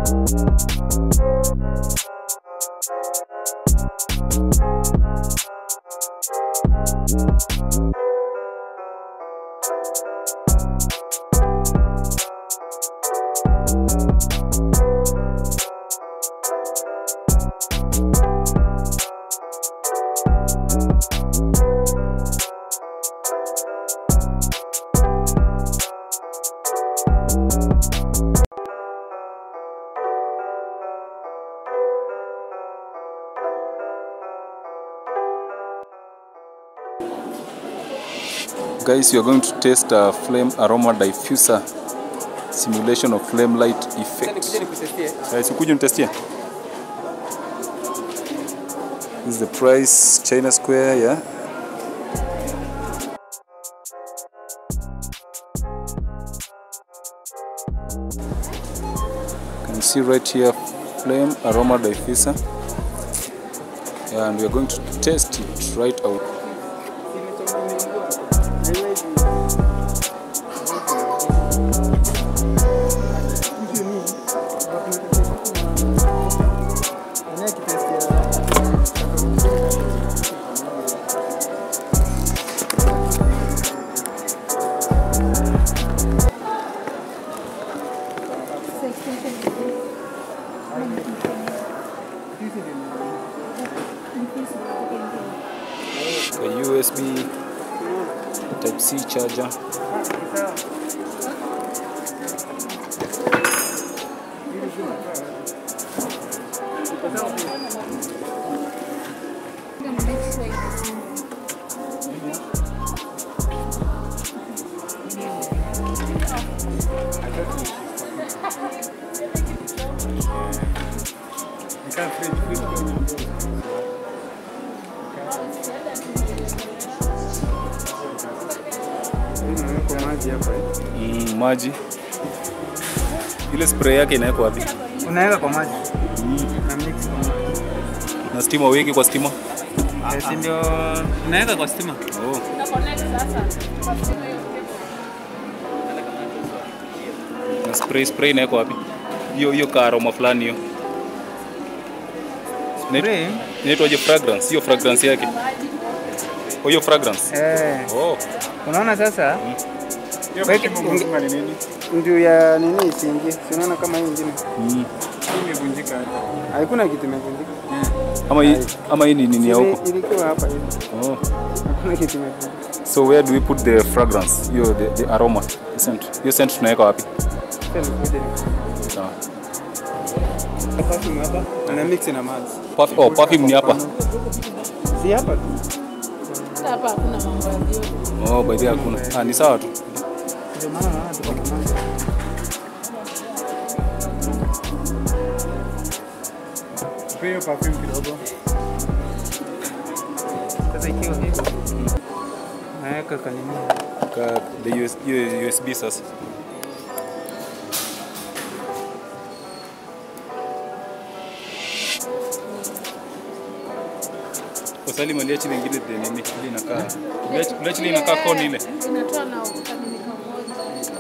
Guys, you are going to test a flame aroma diffuser simulation of flame light effect. Guys, ukuje nitestie. This is the price China Square, yeah. You can see right here flame aroma diffuser. Yeah, and we are going to test it right out. a USB Type C charger. Kwa maji hapa eh. Mm, maji. Ile spray yake inawekwa wapi? Unaweka kwa maji na mix kwa maji. Na stima weki kwa stima? Eh, si ndio unaweka kwa stima. Oh. Na spray spray inawekwa wapi? Hiyo hiyo ka aroma fulani hiyo. Inaitwa- Spray? Inaitwaje fragrance? Hiyo fragrance yake. Oh, hiyo fragrance. Eh, Oh. unaona sasa Hiyo Weke- mashimo mzima ni nini? ndio ya nini isiingie. Si unaona kama hii ingine Mm. Hii imevunjika hapa. haikuna kitu imevunjika. Ama hii ama hii ni nini ya Ile- huko? Ilikuwa hapa hivi. Oh. Hakuna kitu imevunjika. So where do we put the fragrance? Hiyo the, the aroma, the scent. Hiyo scent tunaweka wapi? Sasa nikuje ni- Sawa. perfume hapa na mix na maji. Perf oh, perfume ni hapa. Si hapa tu. Hapa hakuna mambo ya vyote. Oh, by the way hakuna. Ah, ni sawa tu. Ndio maana naona tuko na maji. Spray hiyo perfume kidogo. Sasa ikiwa hivi naweka kanini Ka the US, hiyo USB sasa. Usali maliachi lingine the nini ile inakaa. Maliachi ile inakaa koni ile. Inatoa na kamilika moja.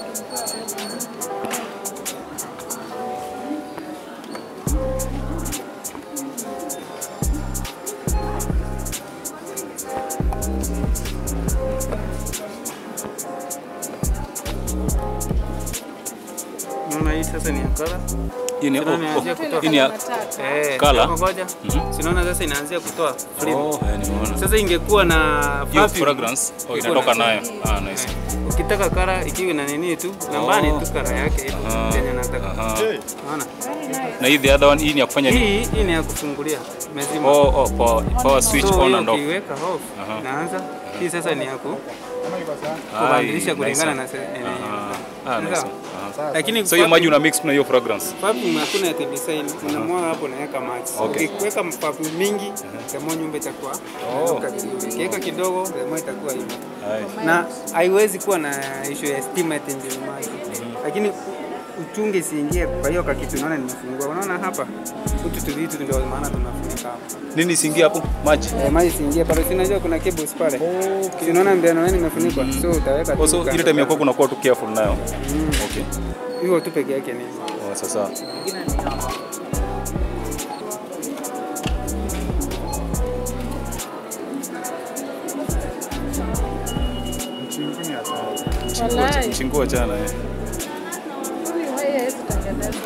Unaona hii sasa ni ya kala. Hii ni oh, Unaona inaanzia oh, kutoka. hii ni ya Matatu. Eh, Colour? sasa ngoja. Mhm. Si unaona sasa inaanzia kutoa flame. Oh, eh, nimeona. Sasa ingekuwa na Hiyo perfume. fragrance oh, Iko inatoka na- nayo. Ah, nice. Eh, Ukitaka kara ikiwa na nini tu, nambani Oh. tu kara yake hiyo Aha, yenye nataka. aha. Unaona? Na hii the other one hii ni ya kufanya nini? Hii hii ni ya kufungulia. Mezima. Oh, oh, power, power switch So, on hiyo and off. ukiweka off, Aha. inaanza. Hii sasa ni ya ku Ah, kubadilisha hii, kulingana nice na se- one. eh, Aha. Ah, nice Sawa. one. Aha. Lakini So hiyo maji perfume- una mix na hiyo fragrance. perfume hakuna ya design, unamwaga hapo naweka maji. Okay. Ukiweka perfume mingi, demo nyumba itakuwa inanuka vizuri. Ukiweka kidogo, demo itakuwa hivyo. Hai. Na haiwezi kuwa na issue ya stima ati ndio maji. Lakini uchunge isiingie kwa hiyo kakitu unaona nimefungua. Unaona hapa? Hutu tu vitu ndio maana tunafunika hapa. Nini isiingie hapo? Maji. Eh, maji isiingie pale. Si unajua kuna cables pale. Okay. Si unaona mbele na imefunikwa. So utaweka tu Also ile kando time yako kando. kunakuwa tu careful nayo. Mm. Okay. Hiyo tu peke yake ni. Oh, sasa Mchingu ni hatari. Walai. mchinguo chana eh. Huyu wewe hawezi tengeneza.